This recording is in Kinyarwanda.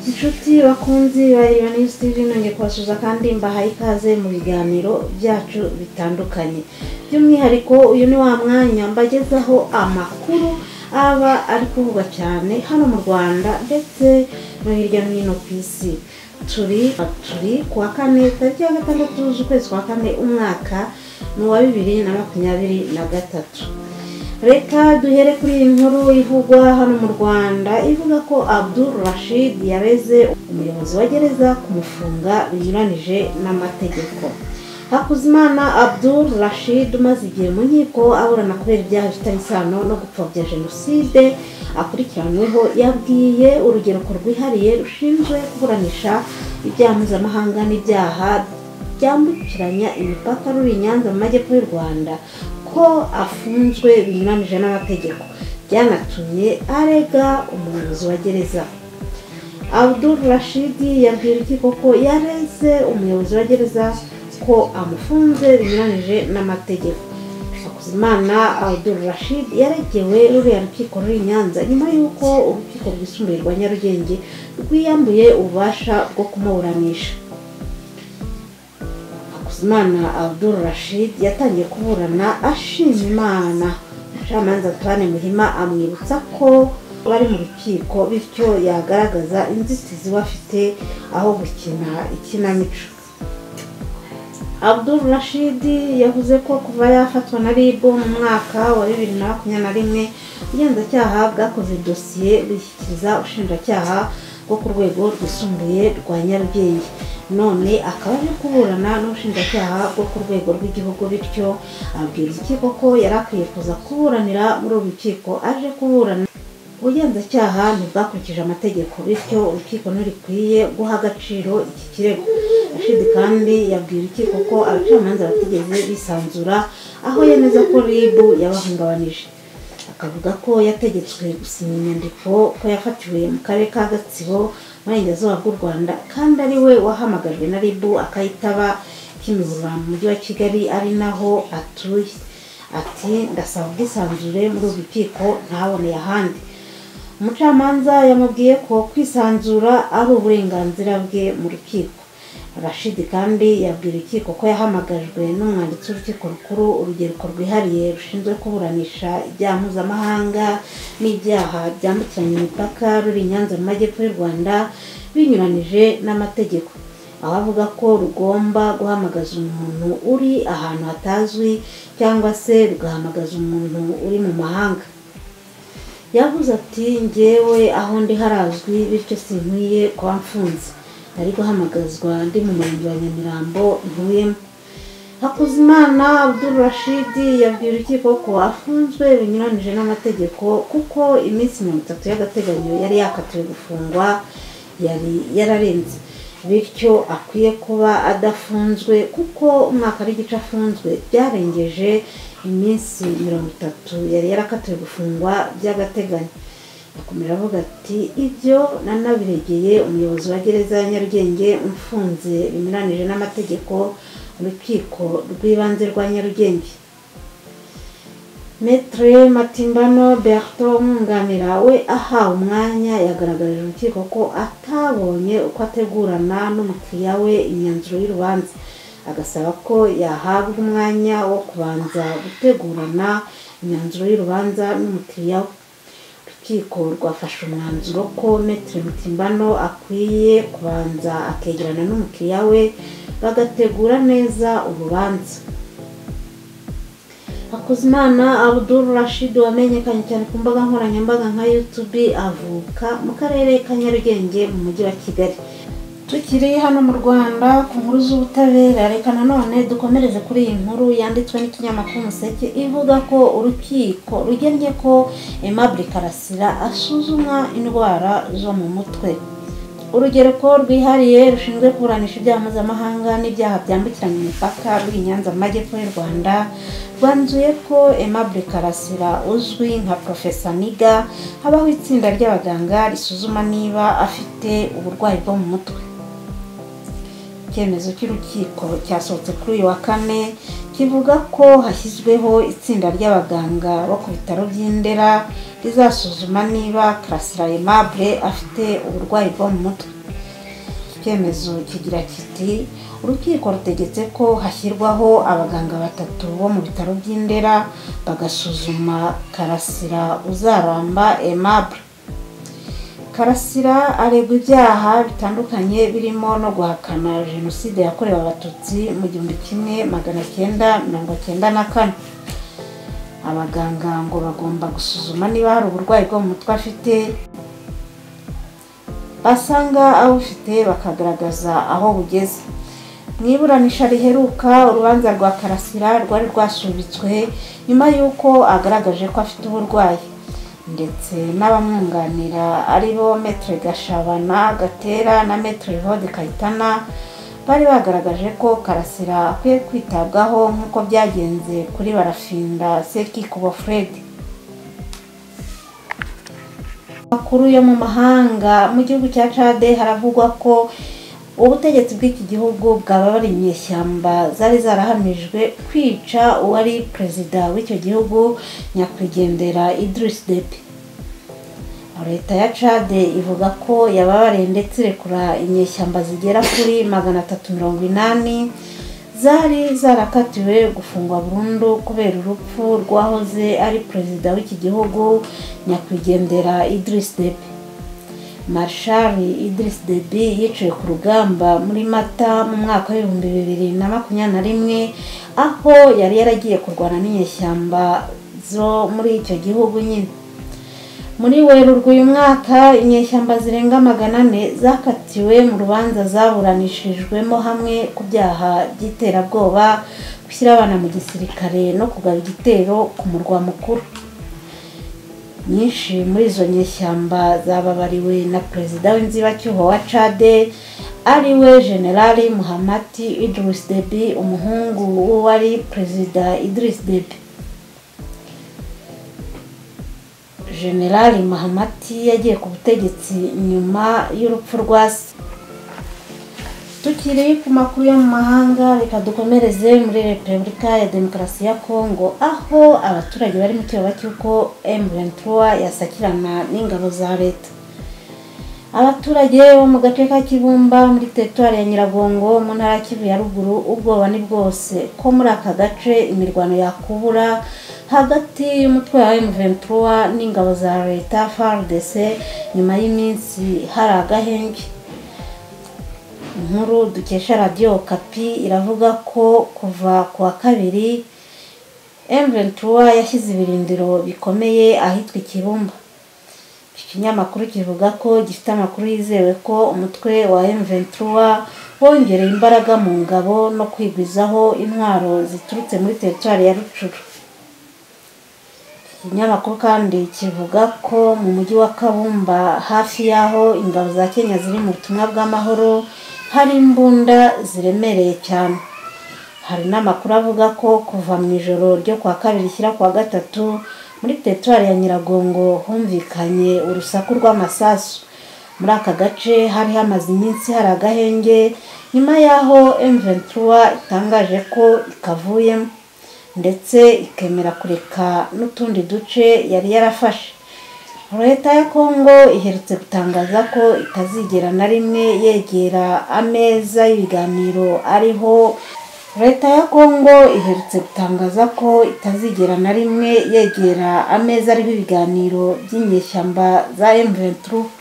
inshuti bakunzi bareba niyo sitivi nongeye kubasuza kandi mbahaye ikaze mu biganiro byacu bitandukanye by'umwihariko uyu ni wa mwanya mbagezaho amakuru aba ari kuvugwa cyane hano mu rwanda ndetse no hirya no hino ku isi turi turi ku wa kane tariki ya gatandatu z'ukwezi kwa kane umwaka ni uwa bibiri na makumyabiri na gatatu reka duhere kuri iyi nkuru ivugwa hano mu rwanda ivuga ko abdul rashid yareze umuyobozi wa gereza kumufunga binyuranije n'amategeko hakuzimana abdul rashid umaze igihe mu nkiko aburana kubera ibyaha bifitanye isano no gupfobya jenoside akurikiranyweho yabwiye urubyiruko rwihariye rushinzwe kuburanisha ibyaha mpuzamahanga n'ibyaha byambukiranya imipaka ruri i nyanza mu majyepfo y'u rwanda ko afunzwe binyuranije n'amategeko byanatumye arega umuyobozi wa gereza abdul rashid yabwiye urukiko ko yareze umuyobozi wa gereza ko amufunze binyuranije n'amategeko hakuzimana abdul rashid yaregewe ruriya rukiko ruri i nyanza nyuma y'uko urukiko rwisumbuye rwa nyarugenge rwiyambuye ububasha bwo kumuburanisha Imana Abdul Rashid yatangiye kuburana ashima imana umucamanza Antoine muhima amwibutsa ko bari mu rukiko bityo yagaragaza inzitizi we afite aho gukina ikinamico Abdul Rashid yavuze ko kuva yafatwa na rib mu mwaka wa bibiri na makumyabiri na rimwe ubugenzacyaha bwakoze dosiye bushyikiriza ubushinjacyaha bwo ku rwego rwisumbuye rwa nyarugenge none akaba ari kuburana n'ubushinjacyaha bwo ku rwego rw'igihugu bityo abwira urukiko ko yari akwiye kuza kuburanira muri uru rukiko aje kuburana ubugenzacyaha ntibwakurikije amategeko bityo urukiko ntirikwiye guha agaciro iki kirego rashidi kandi yabwiye urukiko ko abacamanza batigeze bisanzura aho yemeza ko ribu yabahungabanije akavuga ko yategetswe gusinya inyandiko ko yafatiwe mu karere ka gatsibo burengerazuba bw'u rwanda kandi ari we wahamagajwe na ribu akayitaba kimihurura mu mujyi wa kigali ari naho atuye ati ndasaba ubwisanzure muri uru rukiko ntaboneye ahandi umucamanza yamubwiye ko kwisanzura ari uburenganzira bwe mu rukiko rashidi kandi yabwiye urukiko ko yahamagajwe n'umwanditsi w'urukiko rukuru urubyiruko rwihariye rushinzwe kuburanisha ibyaha mpuzamahanga n'ibyaha byambukiranya imipaka ruri i nyanza mu majyepfo y'u rwanda binyuranije n'amategeko aho avuga ko rugomba guhamagaza umuntu uri ahantu hatazwi cyangwa se rugahamagaza umuntu uri mu mahanga yavuze ati ngewe aho ndi harazwi bityo sinkwiye kuba mfunze ari guhamagazwa ndi mu murenge wa nyamirambo ntuyemo hakuzimana abdul rashid yabwiye urukiko ko afunzwe binyuranyije n'amategeko kuko iminsi mirongo itatu y'agateganyo yari yakatiwe gufungwa yari yararenze bityo akwiye kuba adafunzwe kuko umwaka w'igice afunzwe byarengeje iminsi mirongo itatu yari yarakatiwe gufungwa by'agateganyo akomera avuga ati ibyo nanabiregeye umuyobozi wa gereza ya nyarugenge umfunze binyuranije n'amategeko urukiko rw'ibanze rwa nyarugenge metre matimbano berto umwunganira we ahawe umwanya yagaragaje urukiko ko atabonye uko ategurana n'umukiriya we imyanzuro y'urubanza agasaba ko yahabwa umwanya wo kubanza gutegurana imyanzuro y'urubanza n'umukiriya we urukiko rwafashe umwanzuro ko metero mutimbano akwiye kubanza akegerana n'umukiriya we bagategura neza urubanza hakuzimana abdul rashid wamenyekanye cyane ku mbuga nkoranyambaga nka yutube avuka mu karere ka nyarugenge mu mujyi wa kigali tukiri hano mu rwanda ku nkuru z'ubutabera reka nanone dukomereze kuri iyi nkuru yanditswe n'ikinyamakuru umuseke ivuga ko urukiko rugennye ko aimable karasira asuzumwa indwara zo mu mutwe urugereko rwihariye rushinzwe kuburanisha ibyaha mpuzamahanga n'ibyaha byambukiranya imipaka ruri nyanza mu majyepfo y'u rwanda rwanzuye ko aimable karasira uzwi nka profesa niga habaho itsinda ry'abaganga risuzuma niba afite uburwayi bwo mu mutwe icyemezo cy'urukiko cyasohotse kuri uyu wa kane kivuga ko hashyizweho itsinda ry'abaganga bo ku bitaro by'indera rizasuzuma niba karasira aimable afite uburwayi bwo mu mutwe cyemezo kigira kiti urukiko rutegetse ko hashyirwaho abaganga batatu bo mu bitaro by'indera bagasuzuma karasira uzaramba aimable karasira aregwa ibyaha bitandukanye birimo no guhakana jenoside yakorewe abatutsi mu gihumbi kimwe magana cyenda mirongo cyenda na kane abaganga ngo bagomba gusuzuma niba hari uburwayi bwo mu mutwe afite basanga abufite bakagaragaza aho bugeze mu iburanisha riheruka urubanza rwa karasira rwari rwasubitswe nyuma y'uko agaragaje ko afite uburwayi ndetse n'abamwunganira ari bo metere gashabana gatera na metere vode kayitana bari bagaragaje ko karasira akwiye kwitabwaho nk'uko byagenze kuri barafinda sekikubo fred amakuru yo mu mahanga mu gihugu cya cade haravugwa ko ubutegetsi bw'iki gihugu bwababara inyeshyamba zari zarahamijwe kwica uwari perezida w'icyo gihugu nyakwigendera Idris Deby leta ya cade ivuga ko yababariye ndetse irekura inyeshyamba zigera kuri magana atatu mirongo inani zari zarakatiwe gufungwa burundu kubera urupfu rwahoze ari perezida w'iki gihugu nyakwigendera Idris Deby marshal Idris Deby yiciwe ku rugamba muri mata mu mwaka w'ibihumbi bibiri na makumyabiri na rimwe aho yari yaragiye kurwana n'inyeshyamba zo muri icyo gihugu nyine muri werurwe uyu mwaka inyeshyamba zirenga magana ane zakatiwe mu rubanza zaburanishijwemo hamwe ku byaha by'iterabwoba gushyira abana mu gisirikare no kugaba igitero ku murwa mukuru nyinshi muri izo nyeshyamba zababariwe na perezida w'inzibacyuho wa cade ariwe generali muhamati idris debi umuhungu w'uwari perezida idris debi generali muhamati yagiye ku butegetsi nyuma y'urupfu rwa se tukiri ku makuru yo mu mahanga reka dukomereze muri repubulika ya demokarasi ya kongo aho abaturage bari mu kiyoba cy'uko emuventura yasakirana n'ingabo za leta abaturage bo mu gace ka kibumba muri teritwari ya nyiragongo mu ntara ya kivu ya ruguru ubwoba ni bwose ko muri aka gace imirwano yakubura hagati y'umutwe wa emuventura n'ingabo za leta frdc nyuma y'iminsi hari agahenge inkuru dukesha radiyo kapi iravuga ko kuva ku wa kabiri emventura yashyize ibirindiro bikomeye ahitwa ikibumba iki kinyamakuru kivuga ko gifite amakuru yizewe ko umutwe wa emventura wongereye imbaraga mu ngabo no kwigwizaho intwaro ziturutse muri teritwari ya rucuru ikinyamakuru kandi kivuga ko mu mujyi wa kabumba hafi y'aho ingabo za kenya ziri mu butumwa bw'amahoro hari imbunda ziremereye cyane hari n'amakuru avuga ko kuva mu ijoro ryo kuwa kabiri shyira kuwa gatatu muri teritwari ya nyiragongo humvikanye urusaku rw'amasasu muri aka gace hari hamaze iminsi hari agahenge nyuma y'aho emventura itangaje ko ikavuyemo ndetse ikemera kureka n'utundi duce yari yarafashe leta ya kongo iherutse gutangaza ko itazigera na rimwe yegera ameza y'ibiganiro ariho leta ya kongo iherutse gutangaza ko itazigera na rimwe yegera ameza ariho ibiganiro by'inyeshyamba za emuventuru